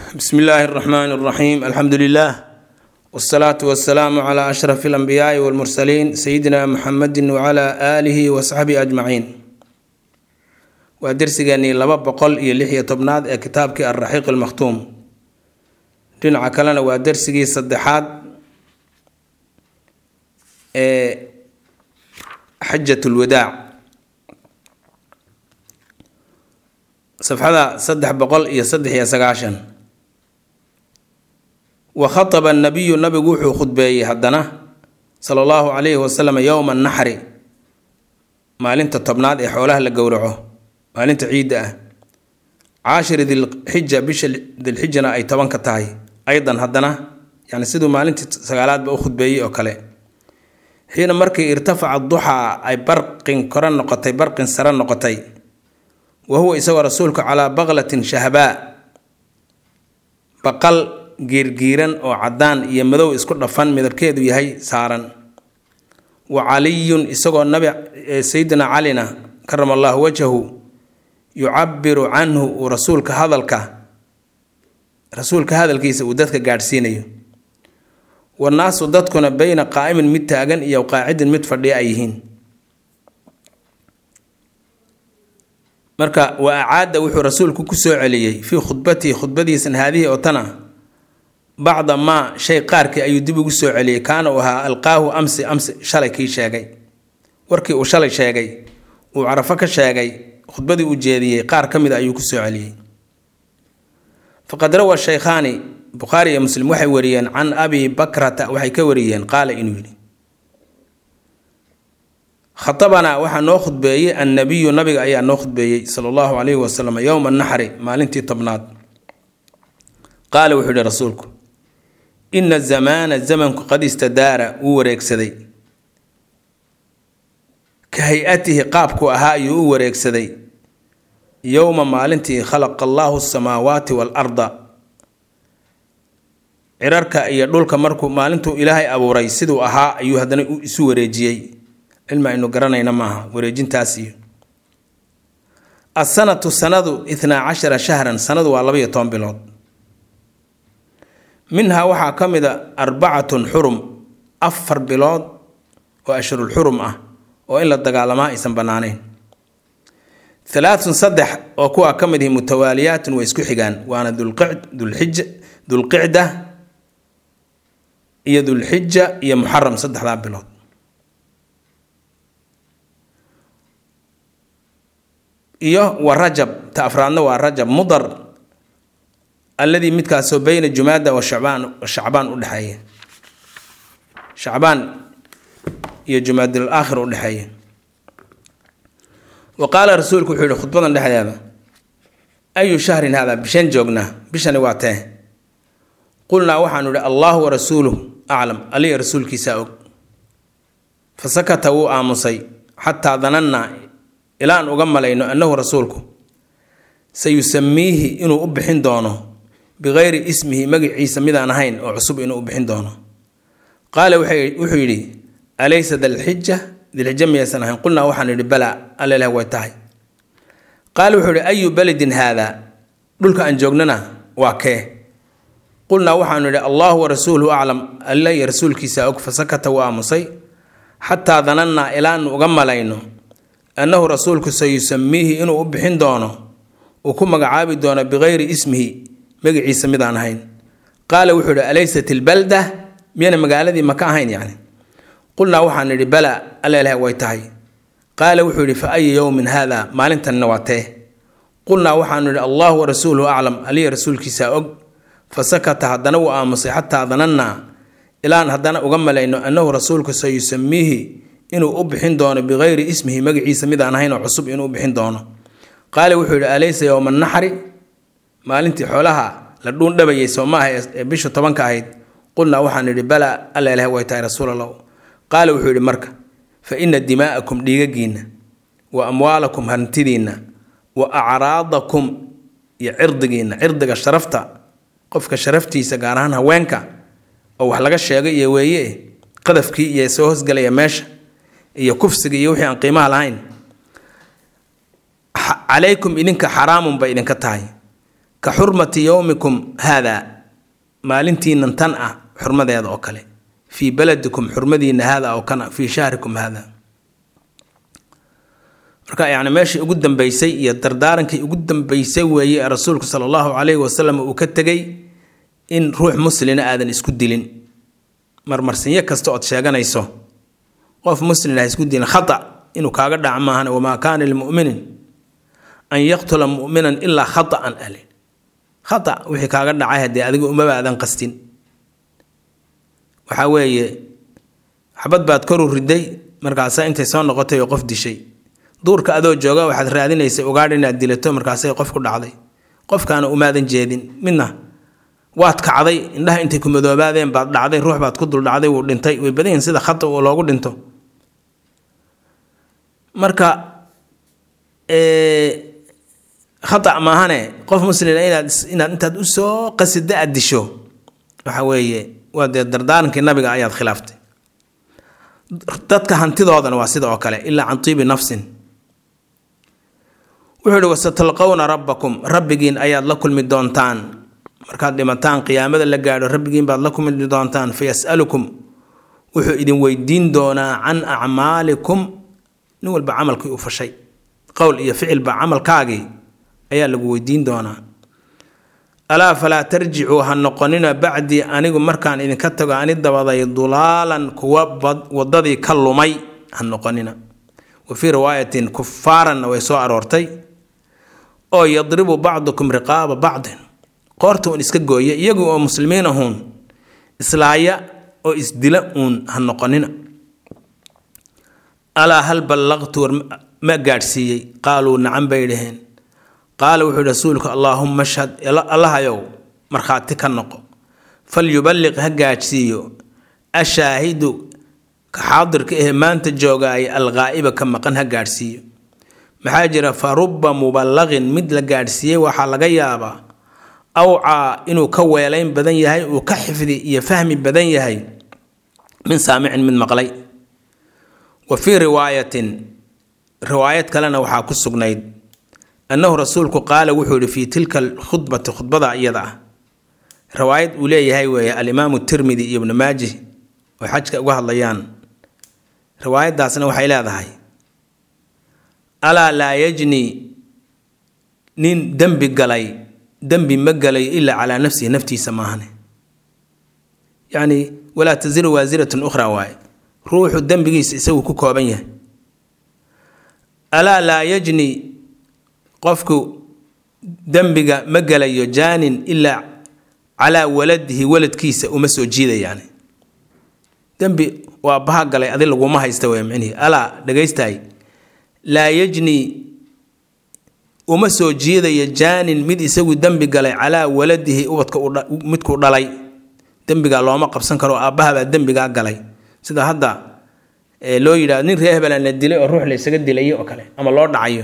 bsmi illaahi اraxmaan اraxiim alxamdu lilah wsalaatu wasalaamu cla ashraf اlanbiyaai wاlmursaliin sayidina muxamedi wcla aalihi wasaxbihi ajmaciin waa dersigeenii laba boqol iyo lix iyo tobnaad ee kitaabkii alraxiiq almakhtuum dhinaca kalena waa dersigii saddexaad ee xajat lwadaac safxada saddex boqol iyo saddex iyo sagaashan wa khataba nabiyu nabigu wuxuu khudbeeyey haddana sala allahu calayhi wasalam yowma naxri maalinta tobnaad ee xoolaha la gowraco maalinta ciidda ah caashiri dilxija bisha dilxijana ay tobanka tahay aydan haddana yani siduu maalintii sagaalaadba u khudbeeyey oo kale xiina markii irtafaca duxaa ay barqin kore noqotay barqin sare noqotay wa huwa isagoo rasuulku calaa baqlatin shahbaa baqal giirgiiran oo caddaan iyo madow isku dhafan midabkeedu yahay saaran wa caliyun isagoo nabi sayidina calina karama allahu wajhahu yucabiru canhu uu rasuulka hadalka rasuulka hadalkiisa uu dadka gaadhsiinayo wanaasu dadkuna beyna qaa'imin mid taagan iyo qaacidin mid fadhiya ay yihiin marka wa acaada wuxuu rasuulku ku soo celiyey fii khudbatihi khudbadiisan haadihii oo tana bacda maa shay qaarkii ayuu dib ugu soo celiyey kaana uu ahaa alqaahu amsi amsi shalay kii sheegay warkii uu shalay sheegay uu carafo ka sheegay khudbadii uu jeediyey qaar ka mid a ayuu ku soo celiyey faqad rawa shaykhaani bukhaari iyo muslim waxay wariyeen can abi bakrata waxay ka wariyeen qaala inuu yidhi khatabanaa waxaa noo khudbeeyey annabiyu nabiga ayaa noo khudbeeyey sala allahu calayhi wasalam yowma naxri maalintii tobnaad qaala wuxuu yihi rasuulku ina zamaana zamanku qad istadaara wuu wareegsaday ka hay-atihi qaabku ahaa ayuu u wareegsaday yowma maalintii khalaqa allaahu asamaawaati waalarda cirarka iyo dhulka markuu maalintuu ilaahay abuuray siduu ahaa ayuu haddana isu wareejiyey cilmi aynu garanayna maaha wareejintaas iyo asanatu sanadu ithnaa cashara shahran sanadu waa labaiyo toban bilood minhaa waxaa ka mid a arbacatun xurum afar bilood oo ashhurul xurum ah oo in la dagaalamaa aysan bannaanayn halaathun saddex oo kuwaa ka mid ihi mutawaaliyaatun way isku xigaan waana dulqij dulqicda iyo dulxija iyo muxaram saddexdaa bilood iyo wa rajab ta afraadna waa rajab mudar alladii midkaasoo beyna jumaada wa shacbaan shacbaan udhexeeya shacbaan iyo jumaadul aakhir udhexeeya wa qaala rasuulku wuxuu yihi khudbadan dhexdeeda ayu shahrin haadaa bishan joognaa bishani waa tee qulnaa waxaanu idhi allahu wa rasuuluh aclam aliya rasuulkiisaa og fa sakata wuu aamusay xataa danannaa ilaa aan uga malayno annahu rasuulku sayusamiihi inuu u bixin doono bikayri ismihi magiciisa midaan ahayn oo cusub inuu u bixin doono qaala wuxuu yidhi alaysa dalxija dilxija miyaysan ahayn qulnaa waxaan idhi balaa alleleh way tahay qaala wuxuu ihi ayu beledin haadaa dhulka aan joognana waa kee qulnaa waxaanu idhi allahu wa rasuuluhu aclam alla iyo rasuulkiisa og fasakata wuu aamusay xataa danannaa ilaanu uga malayno annahu rasuulku sayusamiihi inuu u bixin doono uu ku magacaabi doono bikayri ismihi magaciisa midaan ahayn qaala wuxuu ihi alaysat ilbalda miyana magaaladii maka ahayn yacni qulnaa waxaan idhi bala alleleh way tahay qaala wuxuu yidhi fa ayi yowmin haada maalintanina waa tee qulnaa waxaanu idhi allahu wa rasuuluhu aclam aliya rasuulkiisaa og fa sakata haddana wuu aamusay xataa danannaa ilaan haddana uga malayno annahu rasuulku sayusamiihi inuu u bixin doono bikayri ismihi magaciisa midaan ahayn oo cusub inuu u bixin doono qaala wuxuu yidhi alaysa yowma naxri maalintii xoolaha la dhuundhabayay soo maaha ee bisha tobanka ahayd qulnaa waxaan idhi bala alla ileh way tahay rasuul allah qaala wuxuu yidhi marka fa ina dimaa'akum dhiigagiinna wa amwaalakum hantidiinna wa acraadakum iyo cirdigiinna cirdiga sharafta qofka sharaftiisa gaar ahaan haweenka oo wax laga sheego iyo weeye qadafkii iyo soo hosgelaya meesha iyo kufsiga iyo wixii aan qiimaha lahayn calaykum idinka xaraamun bay idinka tahay ka xurmati yowmikum haadaa maalintiinan tan ah xurmadeeda oo kale fii baladikum xurmadiina haada oo kana fii shahrikum haada marka yani meeshii ugu dambeysay iyo dardaarankii ugu dambeysay weeye ee rasuulku sala allahu calayhi wasalam uu ka tegay in ruux muslina aadan isku dilin marmarsinyo kasta ood sheeganayso qof muslin ha isku dilin khata inuu kaaga dhac maahan wamaa kaana limuminin an yaqtula muminan ilaa khataan ale khata wixii kaaga dhacay haddee adiga umaba aadan qastin waxaa weeye xabad baad koru riday markaasaa intay soo noqotay oo qof dishay duurka adoo jooga waxaad raadinaysay ugaadh inaad dilato markaasay qof ku dhacday qofkaana umaadan jeedin midna waad kacday indhaha intay ku madoobaadeen baad dhacday ruux baad ku dul dhacday wuu dhintay way badan yihin sida khata uu loogu dhinto marka khata maahane qof muslina inaad inaad intaad usoo qasida aad disho waxa weeye waa dee dardaarankii nabiga ayaad khilaaftay dadka hantidoodana waa sida oo kale ilaa can tiibi nafsin wuxuu ihi wasatalqowna rabbakum rabbigiin ayaad la kulmi doontaan markaad dhimataan qiyaamada la gaadho rabbigiin baad la kulmi doontaan fayas'alukum wuxuu idin weydiin doonaa can acmaalikum nin walba camalkii u fashay qowl iyo ficilba camalkaagii ayaa lagu weydiin doonaa alaa falaa tarjicuu ha noqonina bacdii anigu markaan idinka tago ani dabaday dulaalan kuwa wadadii ka lumay ha noqonina wa fii riwaayatin kufaaranna way soo aroortay oo yadribu bacdukum riqaaba bacdin qoorta uun iska gooya iyagu oo muslimiin ahuun islaaya oo isdila uun ha noqonina alaa hal ballaqtu war ma gaadhsiiyey qaaluu nacan bay dhaheen qaala wuxuu yihi rasuulku allaahumma ashhad allahayow markhaati ka noqo falyuballiq ha gaadhsiiyo ashaahidu ka xaadirka ahe maanta joogaay alghaa'iba ka maqan ha gaadhsiiyo maxaa jira fa rubba muballaqin mid la gaadhsiiyey waxaa laga yaabaa awcaa inuu ka weelayn badan yahay uu ka xifdi iyo fahmi badan yahay min saamicin mid maqlay wa fii riwaayatin riwaayad kalena waxaa ku sugnayd annahu rasuulku qaala wuxuu yihi fii tilka alkhudbati khudbada iyada ah riwaayad uu leeyahay weeye alimaamu tirmidi iyo ibnu maaji oo xajka uga hadlayaan riwaayaddaasna waxay leedahay alaa laa yajni nin dembi galay dembi ma galay ilaa calaa nafsihi naftiisa maahane yacni walaa tasiru waasiratun ukhraa waaye ruuxu dembigiisa isagu ku kooban yahay alaa laa yajni qofku dembiga ma galayo jaanin ilaa calaa waladihi waladkiisa uma soo jiidayaan dembi waa baha galay adi laguma haysta wey micnihi alaa dhegaystaay laa yajni uma soo jiidayo jaanin mid isagu dembi galay calaa waladihi ubadka midkuu dhalay dembigaa looma qabsan karo aabbahabaa dembigaa galay sida hadda loo yidhahdo nin ree hebelaa la dilay oo ruux la ysaga dilayo oo kale ama loo dhacayo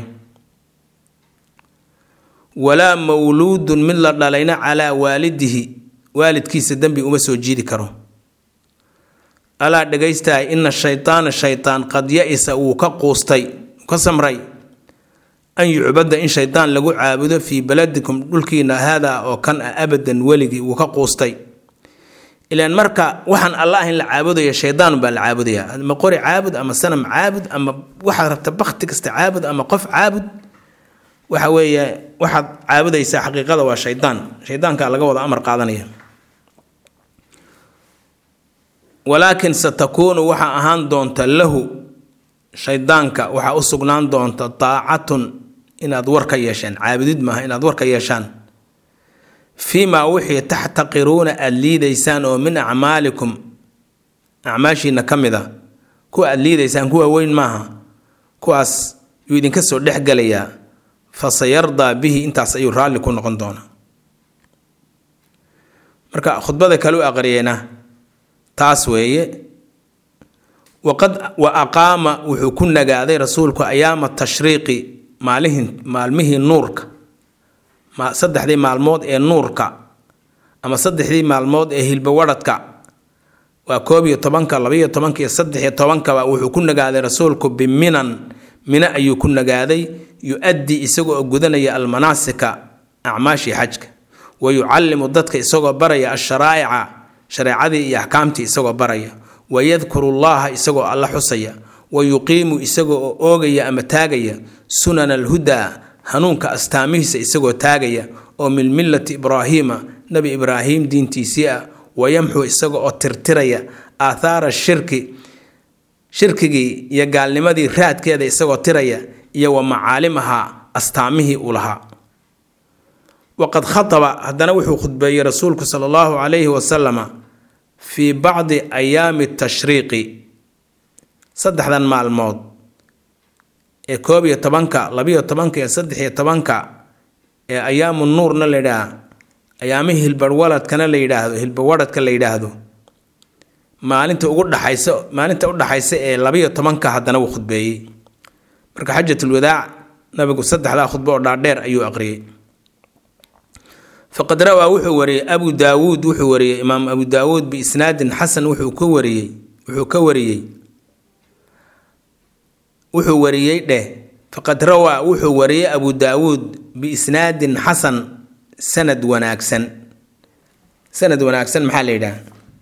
walaa mawluudun mid la dhalayna calaa waalidihi waalidkiisa dembi uma soo jiidi karo alaa dhegaystahay ina shaytaana shaytaan qad ya-isa wuu ka quustay ka samray an yucbada in shaydaan lagu caabudo fii baladikum dhulkiina haadaa oo kan ah abadan weligii wuu ka quustay ilaan marka waxaan alla ahayn la caabudayo shaydaan baa la caabudaya ama qori caabud ama sanam caabud ama waxaad rabta bakti kasta caabud ama qof caabud waxa weeye waxaad caabudaysaa xaqiiqada waa shaydaan shaydaankaa laga wada amar qaadanaya walaakin satakuunu waxaa ahaan doonta lahu shaydaanka waxaa u sugnaan doonta daacatun inaad war ka yeesheen caabudid maaha inaad war ka yeeshaan fii maa wixii taxtaqiruuna aada liidaysaan oo min acmaalikum acmaashiina ka mid a kuwa aada liidaysaan kuwa weyn maaha kuwaas yuu idinka soo dhexgelayaa fa sayardaa bihi intaas ayuu raalli ku noqon doonaa marka khudbada kale u aqriyeyna taas weeye waqad wa aqaama wuxuu ku nagaaday rasuulku ayaama tashriiqi maalihin maalmihii nuurka saddexdii maalmood ee nuurka ama saddexdii maalmood ee hilbawadhadka waa koob iyo tobanka labaiyo tobanka iyo saddex iyo tobankaba wuxuu ku nagaaday rasuulku biminan mino ayuu ku nagaaday yu-addi isaga oo gudanaya almanaasika acmaashii xajka wa yucallimu dadka isagoo baraya asharaa'ica shareecadii iyo axkaamtii isagoo baraya wa yadkuru llaha isagoo alla xusaya wa yuqiimu isagoo oo oogaya ama taagaya sunana alhudaa hanuunka astaamihiisa isagoo taagaya oo min millati ibraahiima nebi ibraahim diintiisii ah wayamxu isaga oo tirtiraya aathaara shirki shirkigii iyo gaalnimadii raadkeeda isagoo tiraya iyo wa macaalimaha astaamihii uu lahaa waqad khataba haddana wuxuu khudbeeyey rasuulku sala allahu calayhi wasalama fii bacdi ayaami tashriiqi saddexdan maalmood ee koob iyo tobanka labiyo tobanka iyo saddex iyo tobanka ee ayaamu nuurna la yidhaah ayaamihii hilbarwaladkana la yidhaahdo hilbarwadhadka la yidhaahdo maalinta ugu dhaxaysa maalinta u dhaxaysa ee labiyo tobanka haddana wuu khudbeeyey marka xajatulwadaac nabigu saddexdaa khudbo oo dhaadheer ayuu aqriyey faqad rawaa wuxuu wariyey abu daawuud wuxuu wariyey imaam abu daawuud biisnaadin xasan wuxuu ka wariyey wuxuu ka wariyey wuxuu wariyey dheh faqad rawaa wuxuu wariyey abu daawuud biisnaadin xasan sanad wanaagsan sanad wanaagsan maxaa la yidhaha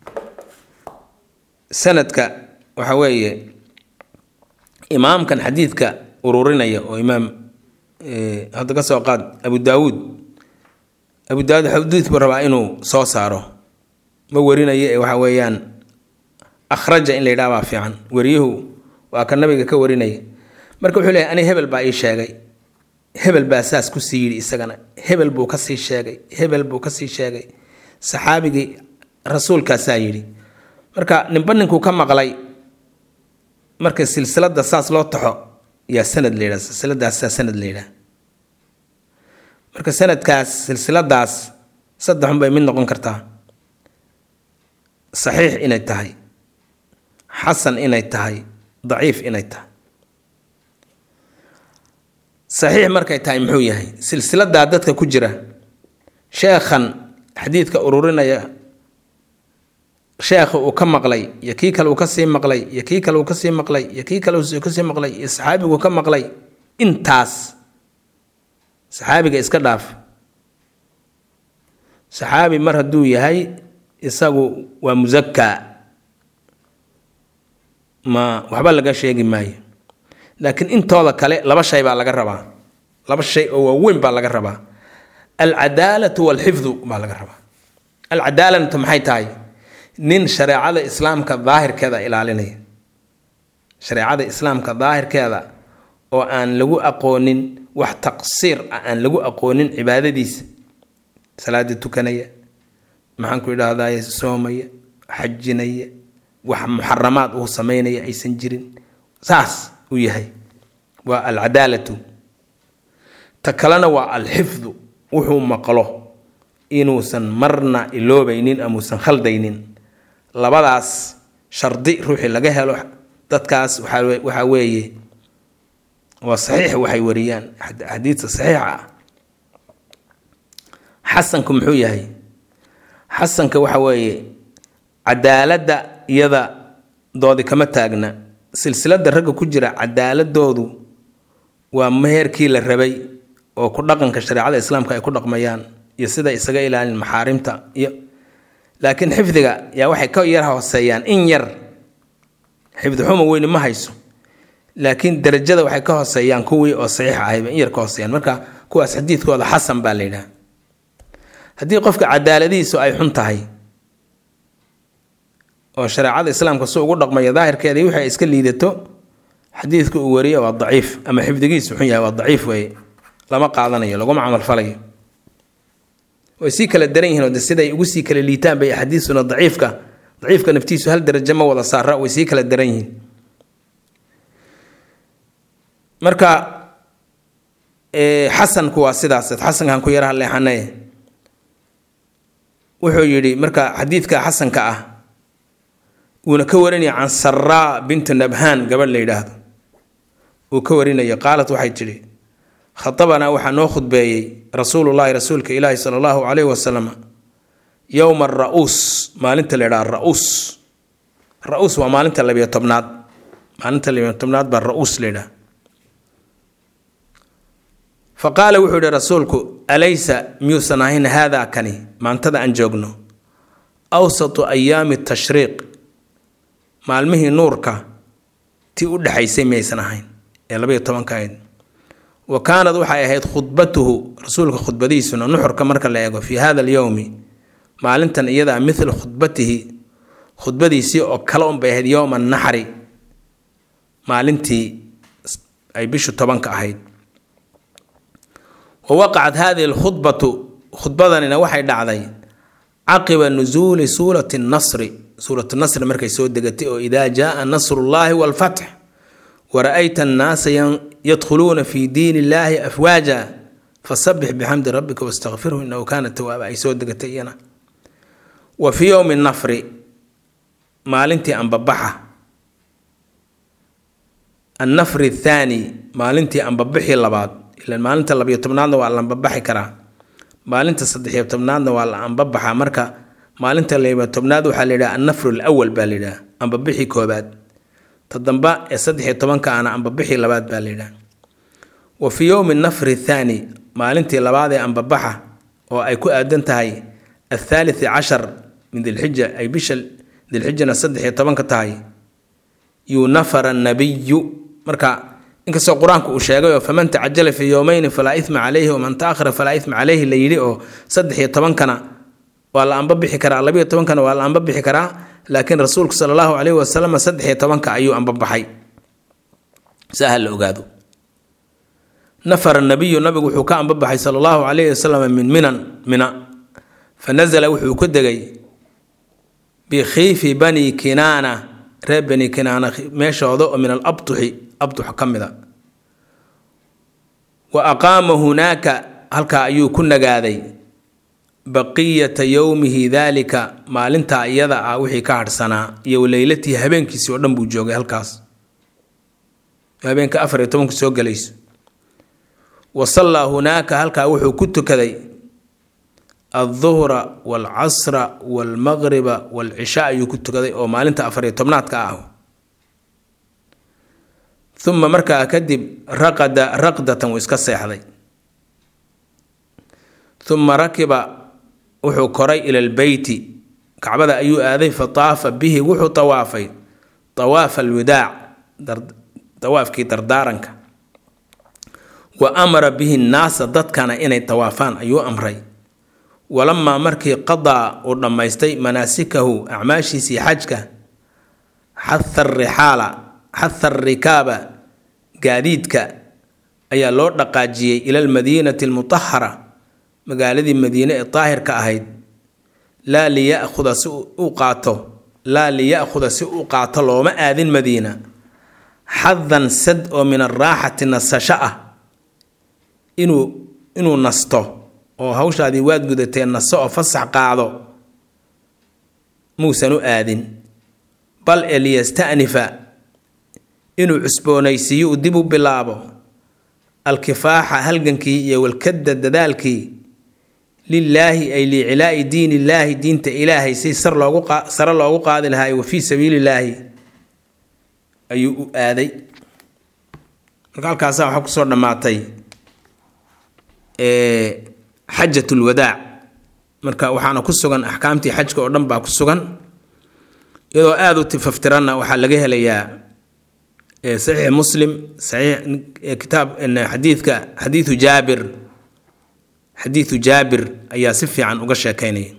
sanadka waxa weeye imaamkan xadiidka ururinaya oo imaam hadda ka soo qaad abu daawuud abu daawuud xadiid buu rabaa inuu soo saaro ma warinayo ee waxa weeyaan akhraja in la yidhaha baa fiican wariyuhu waa ka nabiga ka warinaya marka wuxuu leeyahy ani hebel baa ii sheegay hebel baa saas kusii yidhi isagana hebel buu kasii sheegay hebel buu kasii sheegay saxaabigii rasuulkaasaa yidhi marka ninba ninkuu ka maqlay marka silsilada saas loo taxo yaa sanad la yidhaha silsiladaasaa sanad la yidhaha marka sanadkaas silsiladaas saddexun bay mid noqon kartaa saxiix inay tahay xasan inay tahay daciif inay tahay saxiix markay tahay muxuu yahay silsiladaa dadka ku jira sheekhan xadiidka ururinaya sheekha uu ka maqlay iyo kii kale uu kasii maqlay iyo kii kale uu kasii maqlay iyo kii kale uu kasii maqlay iyo saxaabigu ka maqlay intaas saxaabiga iska dhaaf saxaabi mar hadduu yahay isagu waa musakaa ma waxba laga sheegi maayo laakiin intooda kale laba shay baa laga rabaa laba shay oo waaweyn baa laga rabaa alcadaalatu walxifdu baa laga rabaa alcadaalantu maxay tahay nin shareecada islaamka daahirkeeda ilaalinaya shareecada islaamka daahirkeeda oo aan lagu aqoonin wax taqsiir ah aan lagu aqoonin cibaadadiisa salaada tukanaya maxaan ku idhaahdaye soomaya xajinaya wax muxaramaad uu sameynaya aysan jirin saas uu yahay waa alcadaalatu ta kalena waa alxifdu wuxuu maqlo inuusan marna iloobaynin amuusan khaldaynin labadaas shardi ruuxii laga helo dadkaas waxaa weeye waa saxiix waxay wariyaan xadiidka saxiixa ah xasanku muxuu yahay xasanka waxa weeye cadaaladda iyada doodi kama taagna silsilada ragga ku jira cadaaladoodu waa meherkii la rabay oo ku dhaqanka shareecada islaamka ay ku dhaqmayaan iyo sida isaga ilaalin maxaarimta iyo laakiin xifdiga yaa waxay ka yar hooseeyaan in yar xifdi xuma weyni ma hayso laakiin darajada waxay ka hooseeyaan kuwii oo saxiix ahayba in yar ka hooseeyaan marka kuwaas xadiidkooda xasan baa la yidhaha haddii qofka cadaaladihiisu ay xun tahay oo shareecada islaamka si ugu dhaqmaya daahirkeeda wixii ay iska liidato xadiidka uu wariye waa daciif ama xifdigiisu xun yahay waa daciif weye lama qaadanayo laguma camalfalayo way sii kala daran yihiin oo de siday ugu sii kala liitaan bay axaadiisuna daciifka daciifka naftiisu hal darajo ma wada saara way sii kala daran yihiin marka xasanku waa sidaas xasankan ku yaraha leexanaye wuxuu yidhi marka xadiidka xasanka ah wuuna ka warinaya can saraa bintu nabhaan gabadh la yidhaahdo uu ka warinayo qaalat waxay tidhi khatabanaa waxaa noo khudbeeyey rasuulullaahi rasuulka ilaahi sala allahu calayhi wasalam yowma ara-uus maalinta la yidhaha ra-uus ra-uus waa maalinta labiyo tobnaad maalinta labiyo tobnaad baa ra-uus la yidhaha fa qaala wuxuu yihi rasuulku alaysa miyuusan ahayn haadaa kani maantada aan joogno awsatu ayaami tashriiq maalmihii nuurka tii u dhexaysay miyaysan ahayn ee labaiyo tobanka ahayd wa kaanad waxay ahayd khudbatuhu rasuulka khudbadiisuna nuxurka marka la eego fii hada alyowmi maalintan iyadaa mithla khudbatihi khudbadiisii oo kale unbay ahayd yowma naxri maalintii ay bishu tobanka ahayd wa waqacat hadihi alkhudbatu khudbadanina waxay dhacday caqiba nusuuli suurati nasri suuratu nasri markay soo degatay oo idaa jaaa nasrullaahi walfatx wara-ayta annaasa yadkhuluuna fi diin illaahi afwaaja fasabix bixamdi rabbika wastakfirhu inahu kaana tawaaba ay soo degatay iyana wa fii yowmi nafri maalintii ambabaxa annafri athaani maalintii ambabixii labaad ilan maalinta labiyo tobnaadna waa la ambabaxi karaa maalinta saddexiyo tobnaadna waa la ambabaxa marka maalinta labiyo tobnaad waxaa la yidhaha annafru alawal baa la yidhaha ambabixii koobaad ta damba ee saddexiyo tobanka ana ambabixii labaad baa la yidhaha wa fii yowmi nafri athaani maalintii labaad ee ambabaxa oo ay ku aadan tahay athaalithi cashar min dilxija ay bisha dilxijana saddexiyo tobanka tahay yunafara nabiyu marka inkastoo qur-aanku uu sheegay oo faman tacajala fii yowmeyni falaa ima caleyhi waman taakhara falaa ima caleyhi la yidhi oo saddexiyo tobankana waa la ambabixi karaa labiyo tobankana waa la ambabixi karaa laakiin rasuulku sala allahu caleyhi wasalam saddexiyo tobanka ayuu ambabaxay saa ha la ogaado nafara nabiyu nabigu wuxuu ka ambabaxay sala allahu caleyhi wasalam min minan mina fa nasala wuxuu ku degay bikhiifi bani kinaana reer bani kinaana meeshooda oo min alabtuxi abtux ka mida wa aqaama hunaaka halkaa ayuu ku nagaaday baqiyata yowmihi daalika maalintaa iyada ah wixii ka hadhsanaa iyo leylatii habeenkiisii oo dhan buu joogay halkaas habeenka afar iyo tobanku soo gelayso wa sallaa hunaaka halkaa wuxuu ku tukaday alduhra waalcasra waalmaqriba waalcishaa ayuu ku tukaday oo maalinta afar iyo tobnaadka ah uma markaa kadib raqada raqdatan wuu iska seexday uma rakiba wuxuu koray ila lbeyti kacbada ayuu aaday fa taafa bihi wuxuu tawaafay tawaafa alwidaac tawaafkii dardaaranka wa amara bihi nnaasa dadkana inay tawaafaan ayuu amray walamaa markii qadaa uu dhammaystay manaasikahu acmaashiisii xajka xaha rixaala xaha arikaaba gaadiidka ayaa loo dhaqaajiyey ila almadiinati almutahara magaaladii madiine ee daahirka ahayd laa liyakuda si u qaato laa liya'khuda si u qaato looma aadin madiina xadan sad oo min araaxati nasasho ah inuu inuu nasto oo hawshaadii waad gudatee naso oo fasax qaado muusan u aadin bal ee liyasta'nifa inuu cusboonaysiiyo uu dib u bilaabo alkifaaxa halgankii iyo walkadda dadaalkii lilaahi ay liicilaa'i diin illaahi diinta ilaahay si sar loogu sare loogu qaadi lahaay wa fii sabiilillaahi ayuu u aaday marka halkaasaa waxaa kusoo dhammaatay xajat lwadaac marka waxaana ku sugan axkaamtii xajka oo dhan baa ku sugan iyadoo aada u tifaftiranna waxaa laga helayaa saxiix muslim saxiix kitaab xadiidka xadiidu jaabir xadiidu jaabir ayaa si fiican uga sheekeynaya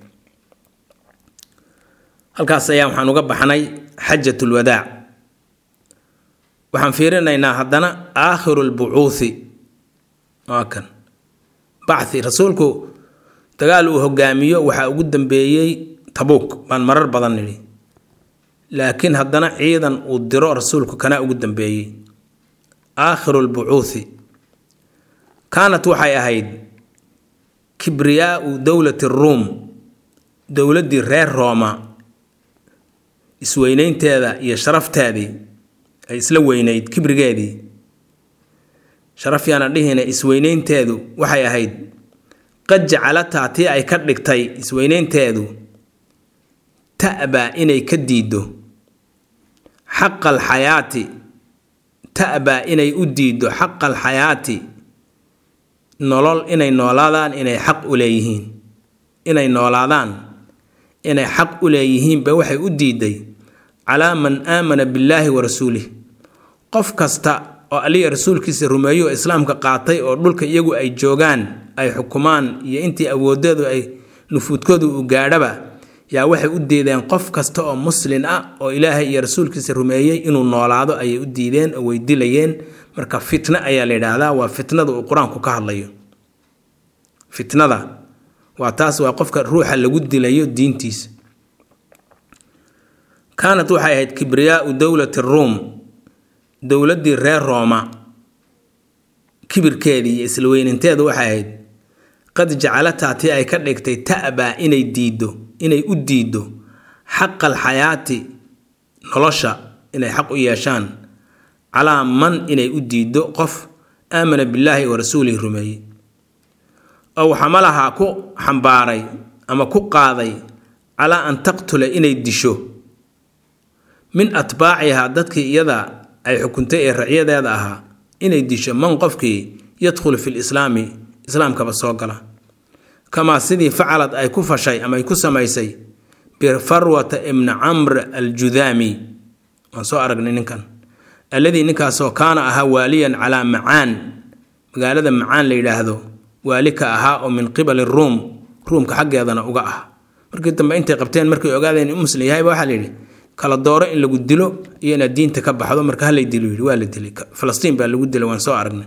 halkaas ayaa waxaan uga baxnay xajat lwadaac waxaan fiirinaynaa haddana aakhiru lbucuuthi waa kan bacthi rasuulku dagaal uu hogaamiyo waxaa ugu dambeeyey tabuuk baan marar badan nidhi laakiin haddana ciidan uu diro rasuulku kanaa ugu dambeeyey aakhiru lbucuuthi kaanat waxay ahayd kibriyaau dowlati ruum dowladdii reer rooma isweyneynteeda iyo sharafteedii ay isla weyneyd kibrigeedii sharaf yaana dhihina isweyneynteedu waxay ahayd qad jacalataa tii ay ka dhigtay isweyneynteedu ta'baa inay ka diiddo xaqa alxayaati ta'baa inay u diiddo xaqa alxayaati nolol inay noolaadaan inay xaq u leeyihiin inay noolaadaan inay xaq u leeyihiinba waxay u diiday calaa man aamana billaahi wa rasuulih qof kasta oo aliya rasuulkiisa rumeeyo oo islaamka qaatay oo dhulka iyagu ay joogaan ay xukumaan iyo intii awoodeedu ay nufuudkoodu u gaadhaba yaa waxay u diideen qof kasta oo muslin ah oo ilaahay iyo rasuulkiisa rumeeyey inuu noolaado ayay u diideen oo way dilayeen marka fitno ayaa la yidhaahdaa waa fitnada uu qur-aanku ka hadlayo fitnada waa taas waa qofka ruuxa lagu dilayo diintiisa kaanat waxay ahayd kibriyaau dowlati ruum dowladdii reer rooma kibirkeedii iyo isla weyninteedu waxay ahayd qad jacalataa tii ay ka dhigtay ta'baa inay diiddo inay u diiddo xaqa alxayaati nolosha inay xaq u yeeshaan calaa man inay u diiddo qof aamana billaahi wa rasuulihi rumeeyey ow xamalahaa ku xambaaray ama ku qaaday calaa an taqtula inay disho min atbaacihaa dadkii iyada ay xukuntay ee racyadeeda ahaa inay disho man qofkii yadkhulu fi lislaami islaamkaba soo gala kamaa sidii facalad ay ku fashay ama ay ku samaysay bifarwata ibni camr aljudaami waan soo aragnay ninkan alladii ninkaasoo kaana ahaa waaliyan calaa macaan magaalada macaan la yidhaahdo waali ka ahaa oo min qibali ruum ruumka xaggeedana uga ah markii dambe intay qabteen markay ogaadeen in muslim yahayba waxaa la yidhi kala dooro in lagu dilo iyo inaad diinta ka baxdo marka halay dilo yidhi waa la dilay falastiin baa lagu dilay waan soo aragnay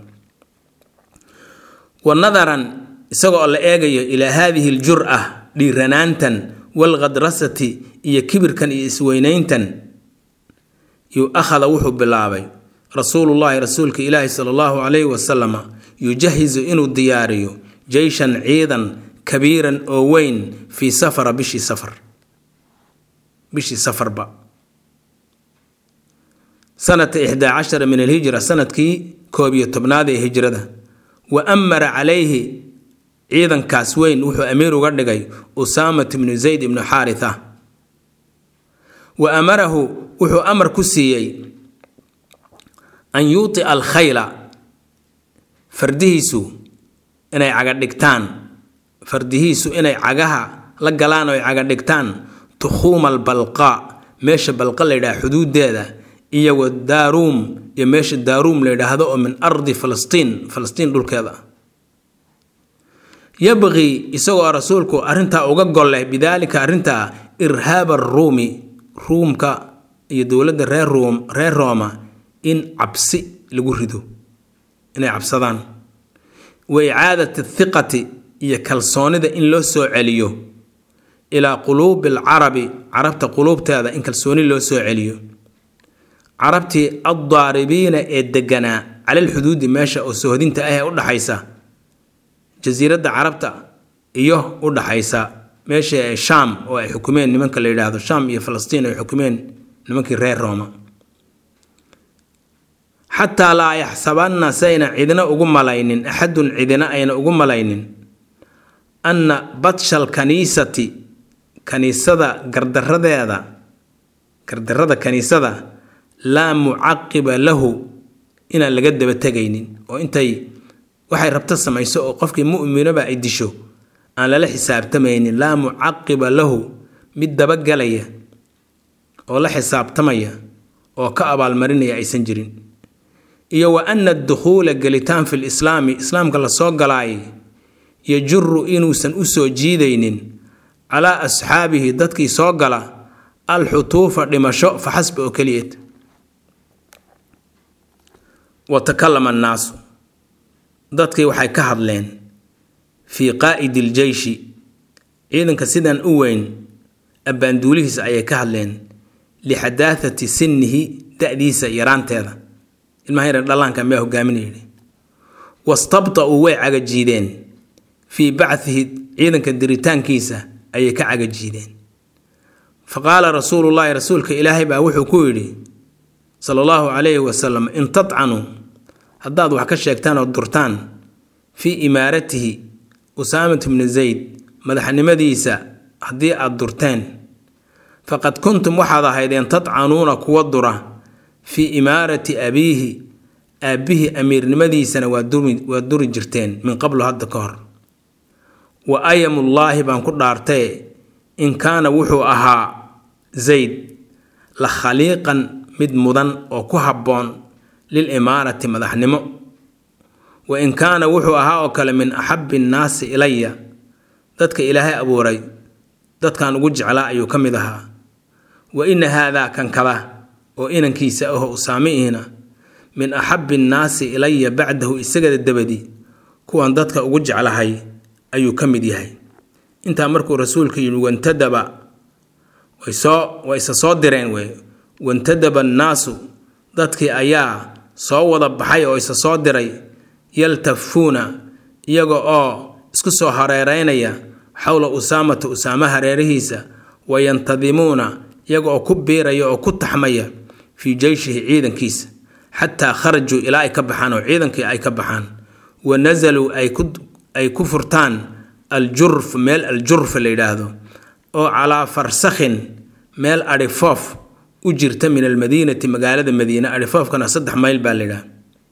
wa nadaran isagoo la eegayo ilaa haadihi aljur'a dhiiranaantan walkhadrasati iyo kibirkan iyo isweynayntan yuu akhada wuxuu bilaabay rasuulullaahi rasuulka ilaahi sala allahu calayhi wasalama yujahizu inuu diyaariyo jeyshan ciidan kabiiran oo weyn fii safara bishii safar bishii safarba sanata ixdaa cashara min alhijra sanadkii koob iyo tobnaad ee hijrada wa amara calayhi ciidankaas weyn wuxuu amiir uga dhigay usaamat ibnu zayd ibnu xaaritha wa amarahu wuxuu amar ku siiyey an yuutia alkhayla fardihiisu inay caga dhigtaan fardihiisu inay cagaha la galaan oo ay caga dhigtaan tukhuuma albalqaa meesha balqa la yidhaha xuduudeeda iyo wa daaruum iyo meesha daaruum la yidhaahdo oo min ardi falastiin falastiin dhulkeeda ah yabqii isagoo rasuulku arrintaa uga golleh bidaalika arrintaa irhaaba aruumi ruumka iyo dowladda reer ruum reer rooma in cabsi lagu rido inay cabsadaan wa icaadat athiqati iyo kalsoonida in loo soo celiyo ilaa quluubi alcarabi carabta quluubteeda in kalsooni loo soo celiyo carabtii addaaribiina ee deganaa calal xuduudi meesha oo sohodinta ah ee u dhaxaysa jasiiradda carabta iyo u dhaxaysa meesha shaam oo ay xukumeen nimanka la yidhaahdo shaam iyo falastiin ay xukumeen nimankii reer rooma xataa laa yaxsabanna sayna cidina ugu malaynin axadun cidina ayna ugu malaynin anna batshal kaniisati kaniisada gardaradeeda gardarada kaniisada laa mucaqiba lahu inaan laga daba tegaynin oo intay waxay rabto samayso oo qofkii mu'minaba ay disho aan lala xisaabtamaynin laa mucaqiba lahu mid dabagalaya oo la xisaabtamaya oo ka abaalmarinaya aysan jirin iyo wa ana adukhuula gelitaan fi lislaami islaamka lasoo galaayay yajuru inuusan u soo jiidaynin calaa asxaabihi dadkii soo gala alxutuufa dhimasho fa xasba oo keliyeed wa takalama annaasu dadkii waxay ka hadleen fii qaa'idi iljeyshi ciidanka sidan u weyn abbaanduulihiisa ayay ka hadleen lixadaahati sinnihi da-diisa yaraanteeda ilmaha yar dhallaanka miyaa hogaaminaya yidhi wastabta-uu way cagajiideen fii bachihi ciidanka diritaankiisa ayay ka cagajiideen fa qaala rasuulullaahi rasuulka ilaahay baa wuxuu ku yidhi sala allahu calayhi wasalam in tadcanuu haddaad wax ka sheegtaan oo durtaan fii imaaratihi usaamat bni zayd madaxnimadiisa haddii aad durteen faqad kuntum waxaad ahaydeen tadcanuuna kuwa dura fii imaarati abiihi aabbihii amiirnimadiisana waa duri waa duri jirteen min qablu hadda ka hor wa ayamullaahi baan ku dhaartee in kaana wuxuu ahaa zayd la khaliiqan mid mudan oo ku habboon lil imaarati madaxnimo wa in kaana wuxuu ahaa oo kale min axabbi nnaasi ilaya dadka ilaahay abuuray dadkan ugu jeclaa ayuu ka mid ahaa wa ina haadaa kan kada oo inankiisa aho usaamiihina min axabbi nnaasi ilaya bacdahu isagada dabadi kuwan dadka ugu jeclahay ayuu ka mid yahay intaa markuu rasuulka yidhi wantadaba way soo way isa soo direen wey wantadaba annaasu dadkii ayaa soo wada baxay oo isa soo diray yaltafuuna iyaga oo isku soo hareereynaya xowla usaamata usaama hareerihiisa wayantadimuuna iyaga oo ku biiraya oo ku taxmaya fii jeyshihi ciidankiisa xataa kharajuu ilaa ay ka baxaan oo ciidankii ay ka baxaan wa nasaluu ay ku furtaan aljurf meel aljurf la yidhaahdo oo calaa farsakhin meel adhifoof u jirta min almadiinati magaalada madiine adhifoofkana saddex mayl baa la yidhaha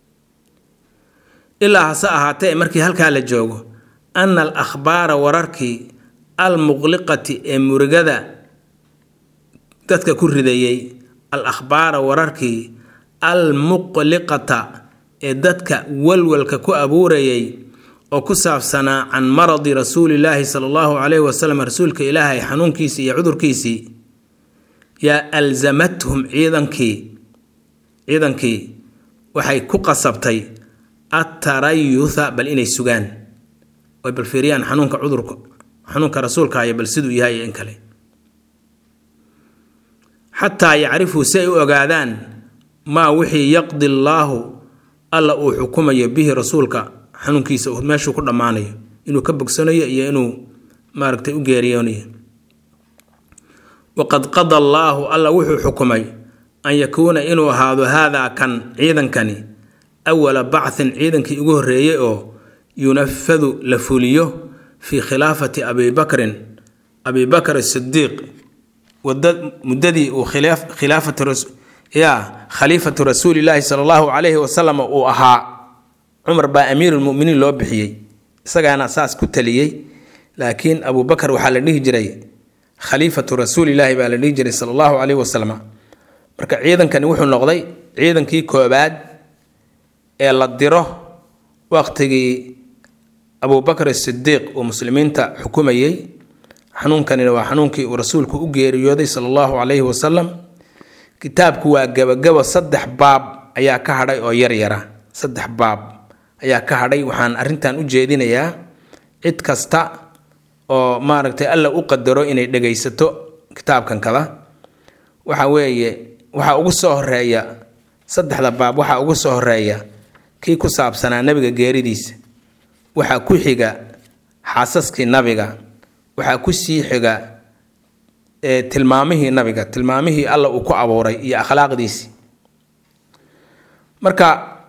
ilaa hase ahaatee markii halkaa la joogo ana al akhbaara wararkii almuqliqati ee murigada dadka ku ridayey al akhbaara wararkii almuqliqata ee dadka walwalka ku abuurayay oo ku saabsanaa can maradi rasuulillaahi sala allahu calayhi wasalam rasuulka ilaahay xanuunkiisii iyo cudurkiisii yaa alzamathum ciidankii ciidankii waxay ku qasabtay attarayutha bal inay sugaan oy bal fiiriyaan xanuunka cudurka xanuunka rasuulkaaya bal siduu yahay in kale xataa yacrifuu si ay u ogaadaan maa wixii yaqdi allaahu alla uu xukumayo bihi rasuulka xanuunkiisa meeshuu ku dhammaanayo inuu ka bogsanayo iyo inuu maaragtay u geeriyoonayo waqad qada allaahu alla wuxuu xukumay an yakuuna inuu ahaado haadaa kan ciidankani awala bacthin ciidankii ugu horreeyey oo yunafadu la fuliyo fii khilaafati abi bakrin abi bakr asidiiq muddadii uu ya khaliifatu rasuulilaahi sala allahu calayhi wasalam uu ahaa cumar baa amiirulmuminiin loo bixiyey isagaana saas ku taliyey laakiin abu bakar waxaa la dhihi jiray khaliifatu rasuulilaahi baa la dhihi jiray sala allahu calayhi wasalam marka ciidankani wuxuu noqday ciidankii koobaad ee la diro waqtigii abubakr asidiiq uu muslimiinta xukumayey xanuunkanina waa xanuunkii uu rasuulku u geeriyooday sala allahu calayhi wasalam kitaabku waa gebagabo saddex baab ayaa ka hadhay oo yaryara saddex baab ayaa ka hadhay waxaan arrintan u jeedinayaa cid kasta oo maaragtay alla u qadaro inay dhegaysato kitaabkan kada waxa weeye waxaa ugu soo horeeya saddexda baab waxaa ugu soo horeeya kii ku saabsanaa nabiga geeridiisa waxaa ku xiga xaasaskii nabiga waxaa ku sii xiga tilmaamihii nabiga tilmaamihii alla uu ku abuuray iyo akhlaaqdiisii marka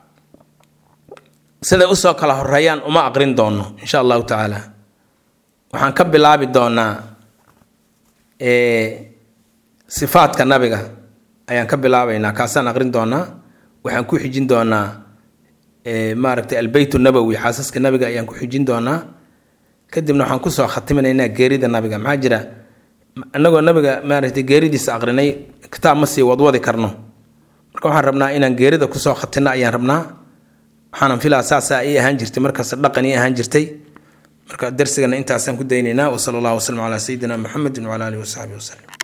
siday usoo kala horeeyaan uma aqrin doono insha allahu tacaala waxaan ka bilaabi doonaa sifaadka nabiga ayaan ka bilaabaynaa kaasaan aqrin doonaa waxaan ku xijin doonaa maaragtay albeyt nabowi xaasaska nabiga ayaan ku xijin doonaa kadibna waxaan kusoo khatiminaynaa geerida nabiga maxaa jira annagoo nabiga maaragtay geeridiisa aqrinay kitaab ma sii wadwadi karno marka waxaan rabnaa inaan geerida kusoo khatinno ayaan rabnaa waxaanan filaa saasaa ii ahaan jirtay markaas dhaqan ii ahaan jirtay marka darsigana intaasaan ku daynaynaa wasala allahu wasalam calaa sayidina muxamedin wacala alihi wasaxbihi wasalam